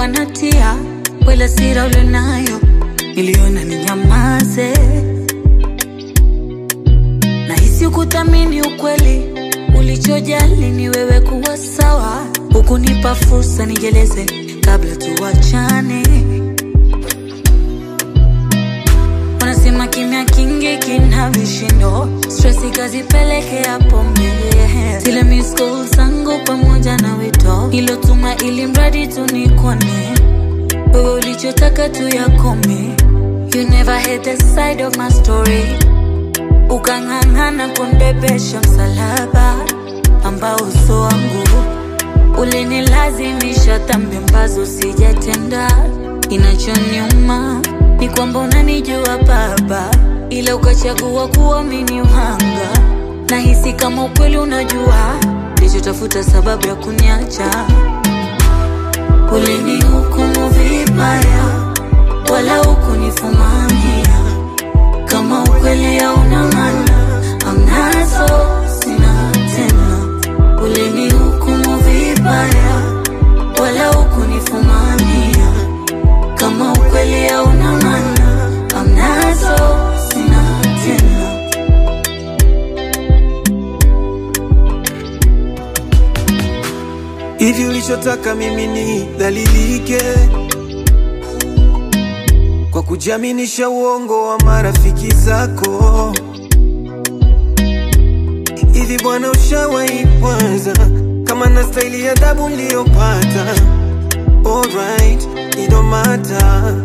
nilikuwa natia wala sira ulionayo, niliona ninyamaze. Nahisi kuthamini ukweli, ulichojali ni wewe kuwa sawa, hukunipa fursa nijeleze kabla tuwachane. Wanasema kimya kingi kina vishindo, stress ikazipelekea pombe. Zile miss calls zangu pamoja na wito ilotuma, ili mradi tu nikone wewe, ulichotaka tu yakome. You never had the side of my story, ukang'ang'ana kunibebesha msalaba ambao uso wangu ulinilazimisha dhambi ambazo sijatenda. Inachoniuma ni kwamba unanijua Baba, ila ukachagua kuamini uhanga. Nahisi kama ukweli unajua nilichotafuta sababu ya kuniacha. Ulinihukumu vibaya, wala hukunifumania. Kama ukweli hauna maana, amnazo sina tena. Ulinihukumu vibaya, wala hukunifumania. Kama ukweli hauna maana, amnazo sina tena. Hivi ulichotaka mimi ni dhalilike kwa kujiaminisha uongo wa marafiki zako. Hivi bwana, ushawahi kwanza kama na staili ya adabu niliyopata? Alright, it don't matter,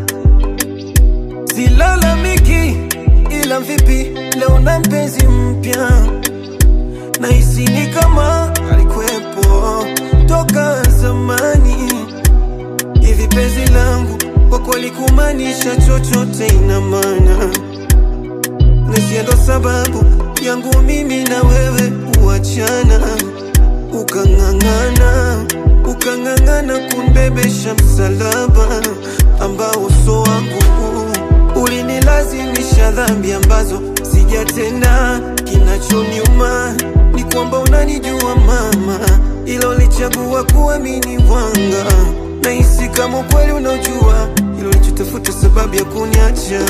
silalamiki, ila vipi leo na mpenzi mpya nahisi ni kama alikuwepo toka zamani. Hivi penzi langu kwa kweli kumaanisha chochote ina maana, na ndo sababu yangu mimi na wewe kuachana. Ukang'ang'ana, ukang'ang'ana kunibebesha msalaba ambao uso wangu ulinilazimisha dhambi ambazo sijatenda. Kinachoniuma ni kwamba unanijua mama, ila ulichagua kuamini wanga. Nahisi kama ukweli unaojua ilo ulichotafuta sababu ya kuniacha.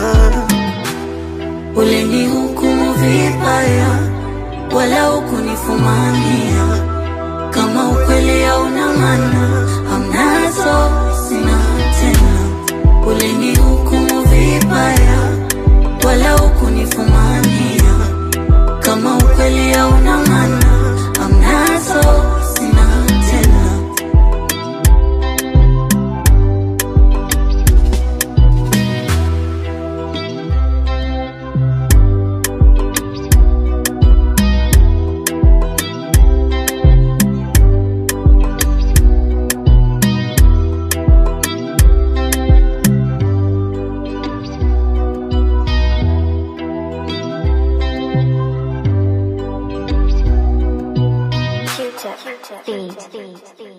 Ulinihukumu vibaya, wala hukunifumania. Kama ukweli hauna maana, amnazo sina tena. Ulinihukumu vibaya, wala hukunifumania. Kama ukweli hauna maana, amnazo sina tena. Q-tip, beat, beat, beat.